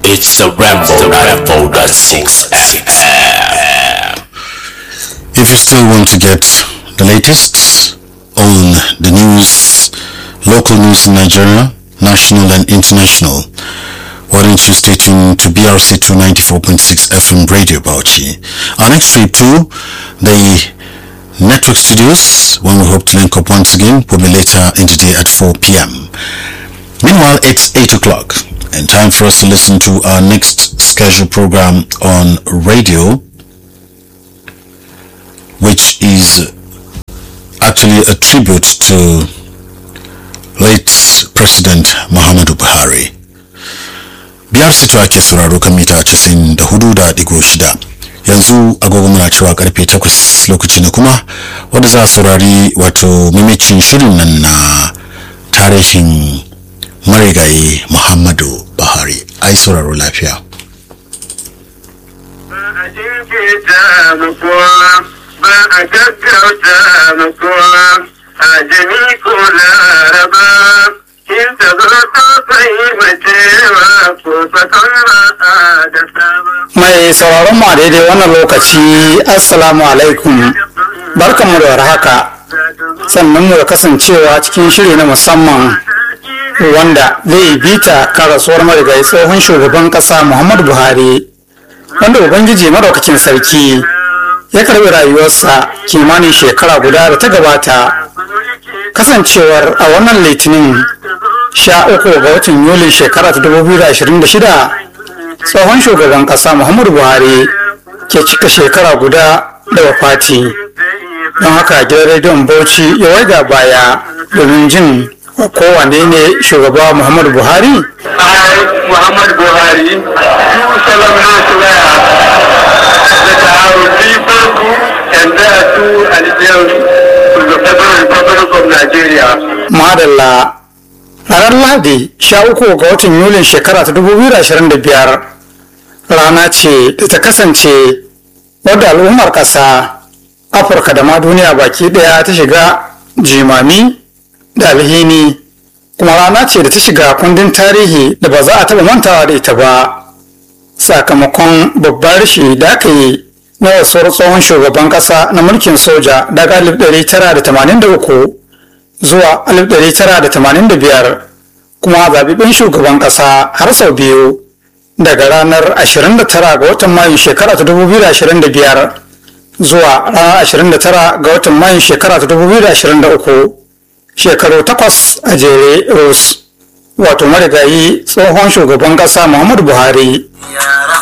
It's a Rambo 94.6 FM. If you still want to get the latest on the news, local news in Nigeria, national and international, why don't you stay tuned to BRC 294.6 FM Radio Bauchi. Our next trip to the network studios, when we hope to link up once again, will be later in the day at 4 p.m. Meanwhile, it's 8 o'clock and time for us to listen to our next scheduled program on radio, which is actually a tribute to late President Muhammadu Buhari. Biyar sito ake sauraro kan mita 94.6 yanzu agogo muna cewa karfe 8 lokaci ne kuma wanda za a saurari wato mimicin shirin nan na tarihin marigayi Muhammadu Buhari. Ai sauraro lafiya. ba a jinkirta mu kowa ba a gaggauta mu kowa a jami ko laraba in ta zo ta fahimcewa ko fatan ba a da saba. Mai sauraron mu a daidai wannan lokaci Assalamu alaikum barkanmu da warhaka sannan mu da kasancewa cikin shiri na musamman wanda zai bita kan rasuwar marigayi tsohon shugaban kasa Muhammadu Buhari wanda Ubangiji madaukakin sarki ya karbi rayuwarsa kimanin shekara guda da ta gabata kasancewar a wannan litinin sha uku ga watan yulin shekara ta 2026 tsohon shugaban kasa muhammadu buhari ke cika shekara guda da wafati don haka gidan rediyon bauchi ya waiga baya domin jin kowane ne shugaba muhammadu buhari I, Muhammad Buhari, do solemnly swear that I will be faithful and bear true allegiance to the Federal Republic of Nigeria. madalla ranar lahadi sha uku ga watan yulin shekara ta 2025 rana ce da ta kasance wadda al'ummar ƙasa afirka da ma duniya baki ɗaya ta shiga jimami da alhini kuma rana ce da ta shiga kundin tarihi da ba za a taɓa mantawa da ita ba sakamakon babbar rashi da aka yi na rasuwar tsohon shugaban ƙasa na mulkin soja daga 1983 zuwa 1985 kuma zaɓiɓɓen shugaban ƙasa har sau biyu daga ranar 29 ga watan mayun shekara ta 2025 zuwa ranar 29 ga watan mayun shekara ta 2023 shekaru takwas a jere rus wato marigayi tsohon shugaban ƙasa muhammadu buhari Ya